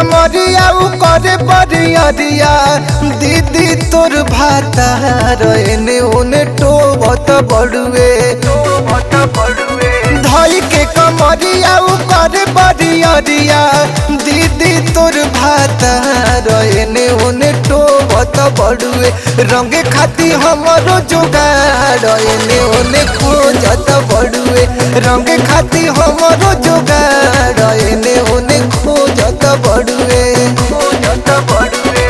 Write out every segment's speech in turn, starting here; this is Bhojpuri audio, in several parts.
कमरिया उ करे बरियरिया दीदी तोर भाता रहने ओने टोबत बड़ुए धई के कमरिया उ करे बरियरिया दीदी तोर भाता रहने ओने टोबत बड़ुए रंगे खाती हमरो जोगाड़ एने ओने खोजत बड़ुए रंगे खाती हमरो जोगाड़ एने ओने खोजत बड़ुए खोजत बड़ुए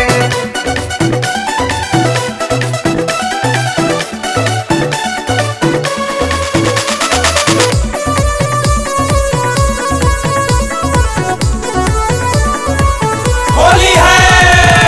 होली है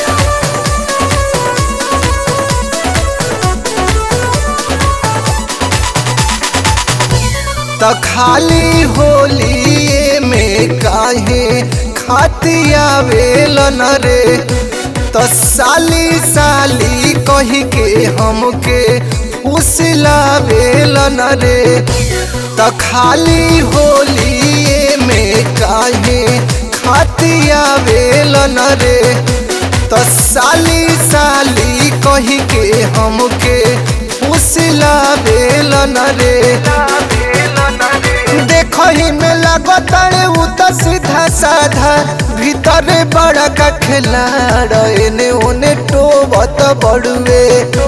त खाली होली में काहे खाती आवेल न रे त साली साली कही के हमके फुसलावेल न रे त खाली होली में काहे खाती आवेल न रे त साली साली कही के हमके फुसलावेल न रे देखही में लगतारे उ त सीधा साधा भीतरे बड़ा का खिलाड़ एने ओने टोबत बड़ुए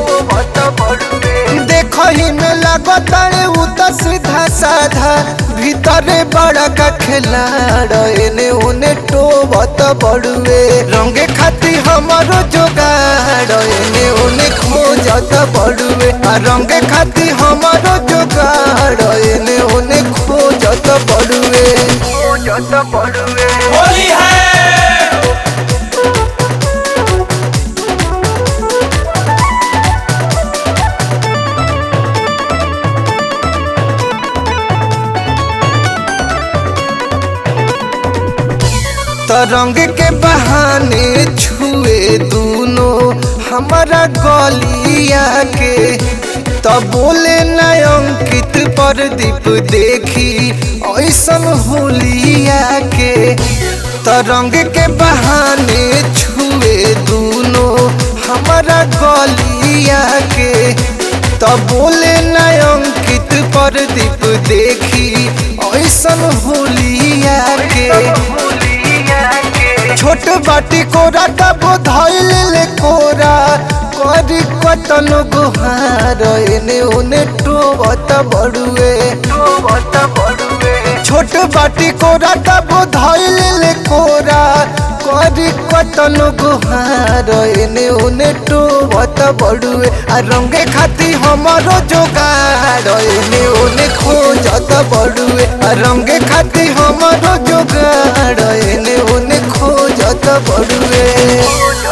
देखही में लगतारे उ त सीधा साधा भीतरे बड़ा का खिलाड़ एने ओने टोबत बड़ुए रंगे खाती हमारो जोगाड़ एने ओने खोजत बड़ुए आ रंगे खाती हमारो जोगाड़ एने ओने खोजत बड़ुए खोजत बड़ुए होली है तरंग के बहाने छुए दूनो हमारा गलिया के तब बोले न अंकित प्रदीप देखी ऐसन होलिया के तरंग के बहाने छुए दूनो हमारा गलिया के तब बोले न अंकित प्रदीप देखी ऐसन होलिया के छोट बाटी कोरा तब धैल ले कोरा करी कतन गुहार एने ओने टोबत बड़ुए छोट बाटी कोरा तब धैल ले कोरा करी कतन गुहार एने ओने टोबत बड़ुए आ रंगे खाती हमारो जोगाड़ एने ओने खोजत बड़ुए आ रंगे खाती हमारो जोगाड़ एने ओने खोजत बड़ुए